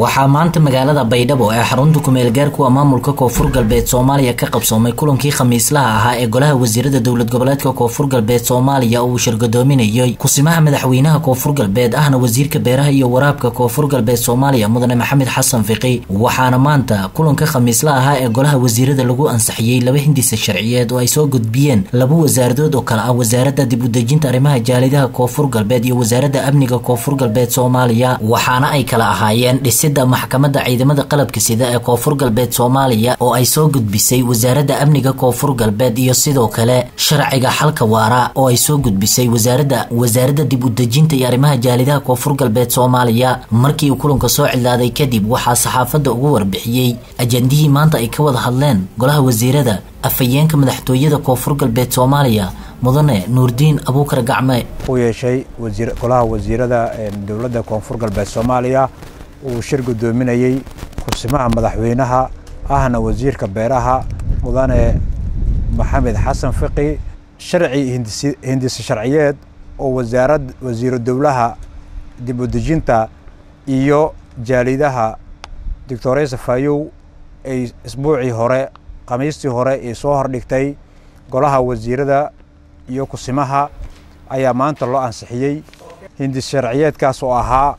waxaa maanta magaalada baydhabo ee xarunta kumeelgaarkuwa maamulka koonfur galbeed soomaaliya ka qabsoomay kulankii khamiislaha ahaa ee golaha wasiirada dowlad goboleedka koonfur galbeed soomaaliya oo uu shirgadoominayay kusimaha madaxweynaha koonfur galbeed ahna wasiirka beeraha iyo waraabka koonfur galbeed soomaaliya mudane maxamed xasan fiqi waxaana maanta kulanka khamiisla ahaa ee golaha wasiirada lagu ansixiyey laba hindisa sharciyeed oo ay soo gudbiyeen laba wasaaradood oo kale ah wasaaradda dib udejinta arrimaha jaalidaha koonfur galbeed iyo wasaaradda amniga koonfur galbeed soomaaliya waxaana ay kala ahaayeen dhisida maxkamadda ciidamada qalabka sida ee koonfur galbeed soomaaliya oo ay soo gudbisay wasaaradda amniga koonfur galbeed iyo sidoo kale sharciga xalka waara oo ay soo gudbisay wasaaradda wasaaradda dib udejinta iyo arrimaha jaalidaha koonfur galbeed soomaaliya markii uu kulanka soo cilaaday kadib waxaa saxaafadda ugu warbixiyey ajandihii maanta ay ka wada hadleen golaha wasiirada afhayeenka madaxtooyada koonfur galbeed soomaaliya mudane nuurdiin abuukar gacme u yeeshay golaha wasiirada dowladda koonfur galbeed soomaaliya uu shir guddoominayey kursimaha madaxweynaha ahna wasiirka beeraha mudane maxamed xasan fiqi sharci hindise sharciyeed oo wasaarad wasiiru dowlaha dib udejinta iyo jaalidaha doctoresa fayow ay isbuucii hore khamiistii hore ay soo hordhigtay golaha wasiirada iyo kusimaha ayaa maanta loo ansixiyey hindis sharciyeedkaas oo ahaa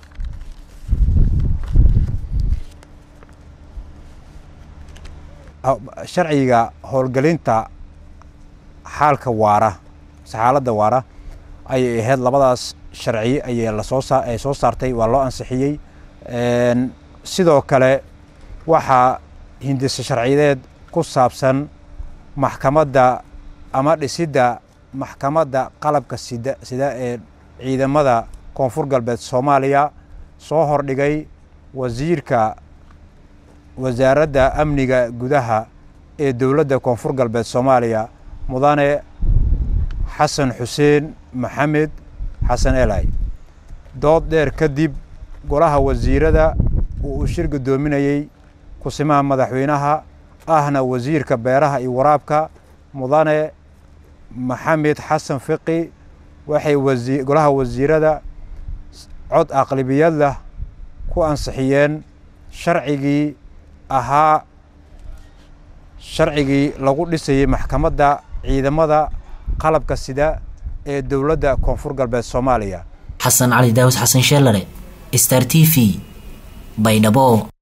sharciga howlgelinta xaalka waara xaaladda waara ayay ahayd labadaas sharci ayay lasoo ay soo saartay waa loo ansixiyey sidoo kale waxaa hindise sharciyeed ku saabsan maxkamadda ama dhisidda maxkamadda qalabka sida sida ee ciidamada koonfur galbeed soomaaliya soo hordhigay wasiirka wasaaradda amniga gudaha ee dowladda koonfur galbeed soomaaliya mudane xasan xuseen maxamed xasan elay dood dheer kadib golaha wasiirada uu uu shir guddoominayey kusimaha madaxweynaha ahna wasiirka beeraha iyo waraabka mudane maxamed xasan fiqi waxay wasi golaha wasiirada cod aqlibiyad lah ku ansixiyeen sharcigii ahaa sharcigii lagu dhisayey maxkamadda ciidamada qalabka sida ee dowladda koonfur galbeed soomaaliya xasan cali daawis xasan sheelare star t v baydhabo